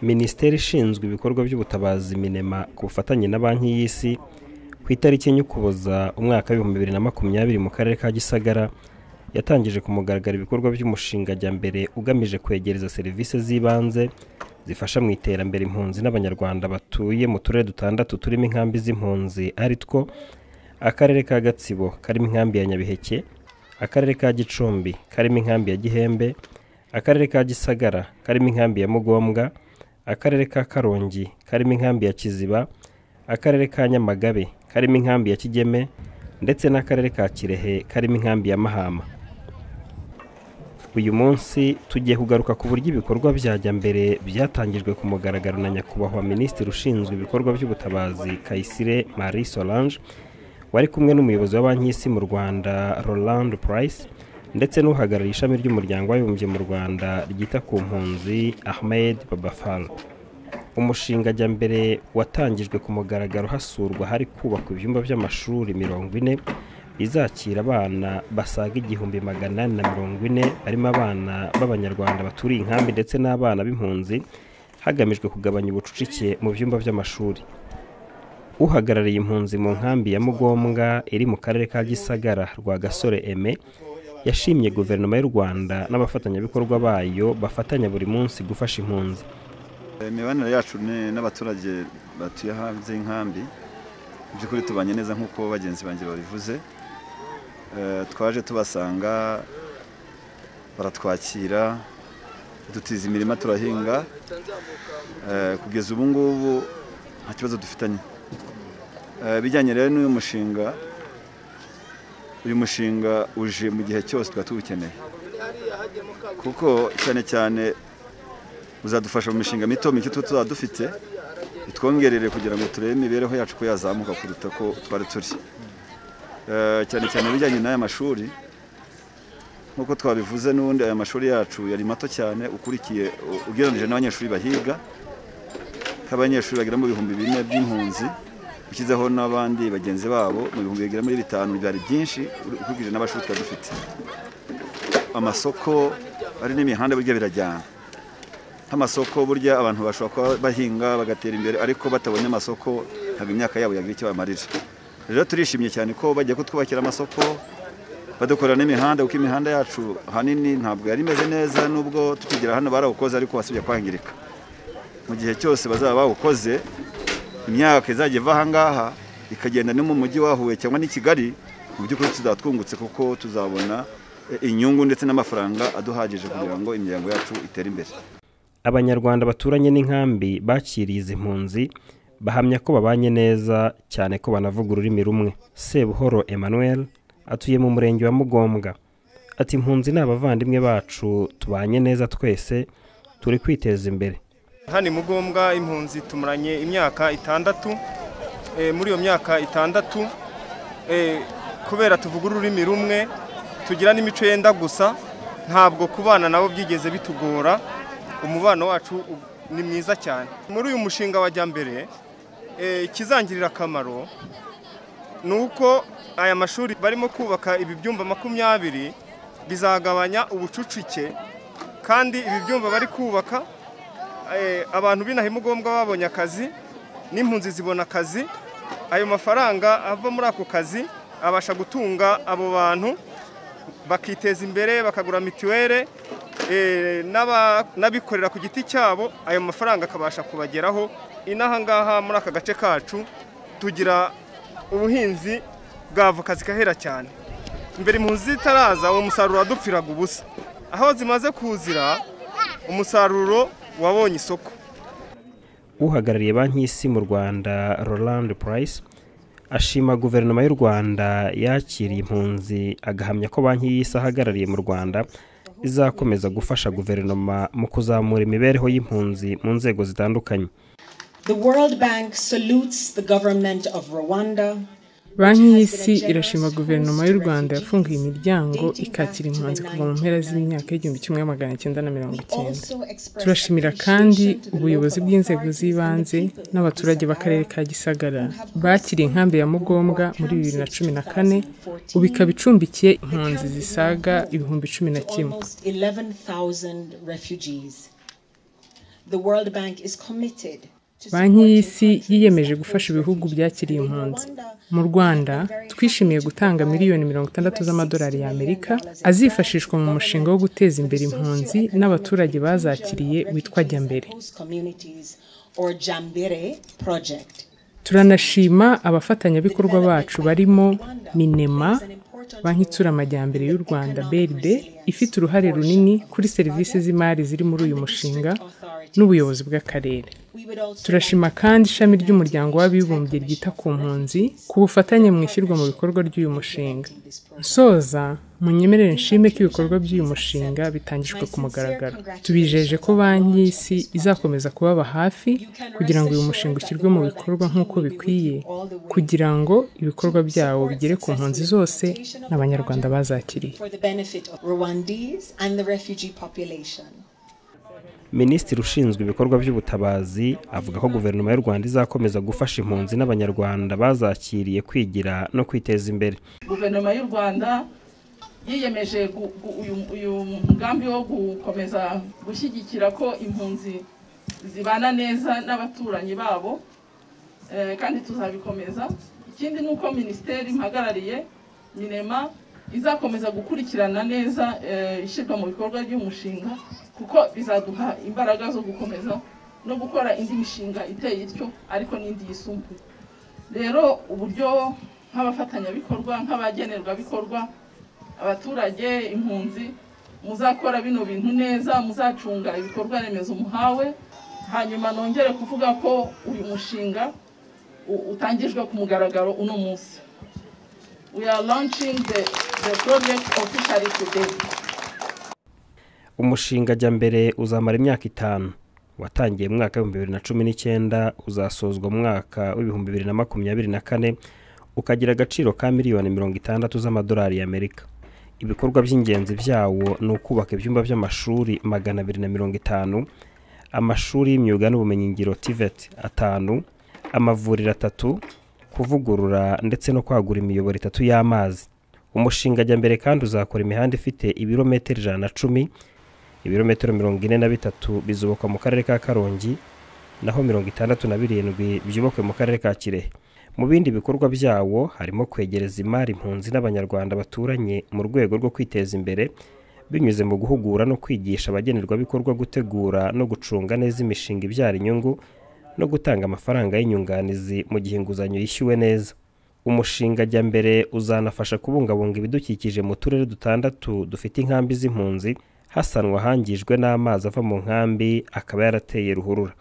minisiteri ishinzwe ibikorwa by'ubutabazi minema ku bufatanye na banki y'isi ku itariki enye ukuboza umwaka w'ibihumbi bibiri na makumyabiri mu karere ka gisagara yatangije ku mugaragaro ibikorwa by'umushinga jyambere ugamije kwegereza serivisi z'ibanze zifasha mu iterambere impunzi n'abanyarwanda batuye mu turere dutandatu turimo inkambi z'impunzi ari two akarere ka gatsibo karimo inkambi ya nyabiheke akarere ka gicumbi karimo inkambi ya gihembe akarere ka gisagara karimo inkambi ya mugombwa akarere ka karongi karimo inkambi ya kiziba akarere ka nyamagabe karimo inkambi ya kigeme ndetse n'akarere ka kirehe karimo inkambi ya mahama uyu munsi tugiye kugaruka ku buryo ibikorwa byajya mbere byatangijwe ku mugaragaro na nyakubahwa minisitiri ushinzwe ibikorwa by'ubutabazi kayisire marie solange wari kumwe n'umuyobozi wa banki y'isi mu rwanda roland price ndetse n'uhagarariye ishami ry'umuryango w'abibumbye mu rwanda ryita ku mpunzi ahmed babafal umushinga ajya mbere watangijwe ku mugaragaro hasurwa hari kubakwa ibyumba by'amashuri mirongo ine izakira abana basaga igihumbi magana inani na mirongo ine barimo abana b'abanyarwanda baturiye inkambi ndetse n'abana b'impunzi hagamijwe kugabanya ubucucike mu byumba by'amashuri uhagarariye impunzi mu nkambi ya mugombwa iri mu karere ka gisagara rwagasore eme yashimye guverinoma y'u rwanda n'abafatanyabikorwa bayo bafatanya buri munsi gufasha impunzi imibanire yacu ni n'abaturage batuye hanze y'inkambi mu by'ukuri tubanye neza nk'uko bagenzi banjye babivuze Eh, twaje tubasanga baratwakira dutiza imirima turahinga Eh, kugeza ubu ngubu nta kibazo dufitanye Eh, bijyanye rero n'uyu mushinga uyu mushinga uje mu gihe cyose twari tuwukeneye kuko cyane cyane uzadufasha mu mishinga mito mike tuba tuzaba dufite itwongerere kugira ngo turebe imibereho yacu ko yazamuka kuruta ko twari turi Eh, cyane cyane ibijyanye n'aya mashuri nk'uko twabivuze n'ubundi aya mashuri yacu yari mato cyane ukurikiye u- ugereranyije n'abanyeshuri bahiga nk'abanyeshuri bagera mu bihumbi bine by'impunzi ushyizeho n'abandi bagenzi babo mu bihumbi bigera muri bitanu byari byinshi uri- ukurikije n'abashuri twari dufite amasoko ari n'imihanda burya birajyana nk'amasoko burya abantu bashobora kuba bahinga bagatera imbere ariko batabonye amasoko ntabwo imyaka yabo yagira icyo bamarira rero turishimye cyane ko bagiye kutwubakira amasoko badukorera n'imihanda kuko imihanda yacu ahanini ntabwo yari imeze neza nubwo tukigera hano barawukoze ariko wasubye kwangirika mu gihe cyose bazaba bawukoze imyaka izajya iva ahangaha ikagenda no mu mujyi wa Huye cyangwa n'i Kigali mu by'ukuri tuzaba twungutse kuko tuzabona eh, inyungu ndetse n'amafaranga aduhagije kugira ngo imiryango yacu itere imbere abanyarwanda baturanye n'inkambi bakiriye izi mpunzi bahamya ko babanye neza cyane ko banavuga ururimi rumwe sebuhoro emmanuel atuye mu murenge wa mugombwa ati impunzi ni abavandimwe bacu tubanye neza twese turi kwiteza imbere hano i mugombwa impunzi tumuranye imyaka itandatu Eh, muri iyo myaka itandatu eh, kubera tuvuga ururimi rumwe tugira n'imico yenda gusa ntabwo kubana nabo byigeze bitugora umubano wacu u- ni mwiza cyane muri uyu mushinga wa jyambere eh, ikizangirira akamaro ni uko aya mashuri barimo kubaka ibi byumba makumyabiri bizagabanya ubucucike kandi ibi byumba bari kubaka eh, abantu b'inaha imugombwa babonye akazi n'impunzi zibona akazi ayo mafaranga ava muri ako kazi abasha gutunga abo bantu bakiteza imbere bakagura mituwere eh, n'aba- n'abikorera ku giti cyabo ayo mafaranga akabasha kubageraho inaha ngaha muri aka gace kacu tugira ubuhinzi bwa voka zigahera cyane mbere impunzi zitaraza uwo musaruro wadupfiraga ubusa aho zimaze kuzira umusaruro wabonye isoko uhagarariye banki y'isi mu rwanda roland price ashima guverinoma y'u rwanda yakiriye impunzi agahamya ko banki y'isi ahagarariye mu rwanda izakomeza gufasha guverinoma mu kuzamura imibereho y'impunzi mu nzego zitandukanye The World Bank salutes the government of Rwanda. banki y'isi irashima guverinoma y'u rwanda yafunguye imiryango ikakira impunzi kuva mu mpera z'imyaka y'igihumbi kimwe magana cyenda na mirongo icyenda turashimira kandi ubuyobozi bw'inzego z'ibanze n'abaturage b'akarere ka gisagara bakiriye inkambi ya mugombwa muri bibiri na cumi na kane ubu ikaba icumbikiye impunzi zisaga ibihumbi cumi na kimwe Almost 11,000 refugees. The World Bank is committed banki y'isi yiyemeje gufasha ibihugu byakiriye impunzi mu rwanda twishimiye gutanga miliyoni mirongo itandatu z'amadolari y'amerika azifashishwa mu mushinga wo guteza imbere impunzi n'abaturage bazakiriye witwa jyambere turanashima abafatanyabikorwa bacu barimo minema banki itsura amajyambere y'u rwanda brd ifite uruhare runini kuri serivisi z'imari ziri muri uyu mushinga n'ubuyobozi bw'akarere turashima kandi ishami ry'umuryango w'abibumbye ryita ku mpunzi ku bufatanye mu ishyirwa mu bikorwa ry'uyu mushinga nsoza munyemerere nshime ko ibikorwa by'uyu mushinga bitangijwe ku mugaragaro tubijeje ko banki y'isi izakomeza kubaba hafi kugira ngo uyu mushinga ushyirwe mu bikorwa nk'uko bikwiye kugira ngo ibikorwa byawo bigere ku mpunzi zose n'abanyarwanda bazakiriye minisitiri ushinzwe ibikorwa by'ubutabazi avuga ko guverinoma y'u rwanda izakomeza gufasha impunzi n'abanyarwanda bazakiriye kwigira no kwiteza imbere guverinoma y'u rwanda yiyemeje uyu mugambi wo gukomeza gushyigikira ko impunzi zibana neza n'abaturanyi babo kandi tuzabikomeza ikindi ni uko minisiteri impagarariye minema izakomeza gukurikirana neza ishyirwa mu bikorwa ry'umushinga kuko bizaduha imbaraga zo gukomeza no gukora indi mishinga iteye ityo ariko n'indi yisumbuye rero uburyo nk'abafatanyabikorwa nk'abagenerwabikorwa abaturage impunzi muzakora bino bintu neza muzacunga ibikorwa remezo muhawe hanyuma nongere kuvuga ko uyu mushinga utangijwe ku mugaragaro uno munsi we are launching the, the project officially today umushinga ajya mbere uzamara imyaka itanu watangiye mu mwaka w'ibihumbi bibiri na cumi n'icyenda uzasozwa mu mwaka w'ibihumbi bibiri na makumyabiri na kane ukagira agaciro ka miliyoni mirongo itandatu z'amadolari y'amerika ibikorwa by'ingenzi byawo ni ukubaka ibyumba by'amashuri magana abiri na mirongo itanu amashuri y'imyuga n'ubumenyingiro tivet atanu amavuriro atatu kuvugurura ndetse no kwagura imiyoboro itatu y'amazi umushinga ajya mbere kandi uzakora imihanda ifite ibirometero ijana na cumi ibirometero mirongo ine na bitatu bizubakwa mu karere ka karongi naho mirongo itandatu na birindwi byubakwe mu karere ka kirehe mu bindi bikorwa byawo harimo kwegereza imari impunzi n'abanyarwanda baturanye mu rwego rwo kwiteza imbere binyuze mu guhugura no kwigisha abagenerwabikorwa gutegura no gucunga neza imishinga ibyara inyungu no gutanga amafaranga y'inyunganizi mu gihe inguzanyo yishyuwe neza umushinga ajya mbere uzanafasha kubungabunga ibidukikije mu turere dutandatu dufite inkambi z'impunzi hasanwa ahangijwe n'amazi ava mu nkambi akaba yarateye ruhurura